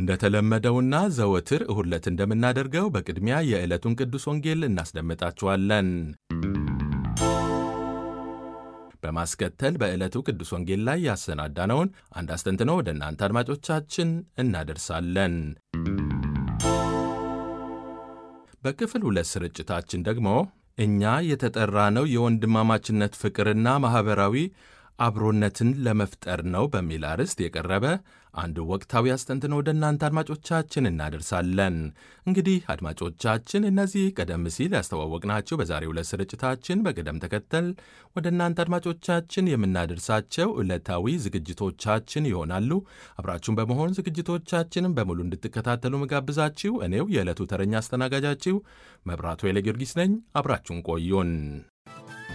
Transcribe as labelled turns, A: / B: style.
A: እንደተለመደውና ዘወትር እሁድ ዕለት እንደምናደርገው በቅድሚያ የዕለቱን ቅዱስ ወንጌል እናስደምጣችኋለን። በማስከተል በዕለቱ ቅዱስ ወንጌል ላይ ያሰናዳነውን አንድ አስተንትኖ ወደ እናንተ አድማጮቻችን እናደርሳለን። በክፍል ሁለት ስርጭታችን ደግሞ እኛ የተጠራነው የወንድማማችነት ፍቅርና ማኅበራዊ አብሮነትን ለመፍጠር ነው በሚል አርዕስት የቀረበ አንድ ወቅታዊ አስተንትኖ ወደ እናንተ አድማጮቻችን እናደርሳለን። እንግዲህ አድማጮቻችን እነዚህ ቀደም ሲል ያስተዋወቅናቸው በዛሬው ዕለት ስርጭታችን በቅደም ተከተል ወደ እናንተ አድማጮቻችን የምናደርሳቸው ዕለታዊ ዝግጅቶቻችን ይሆናሉ። አብራችሁን በመሆን ዝግጅቶቻችንን በሙሉ እንድትከታተሉ መጋብዛችሁ እኔው የዕለቱ ተረኛ አስተናጋጃችሁ መብራቱ ኃይለ ጊዮርጊስ ነኝ። አብራችሁን ቆዩን።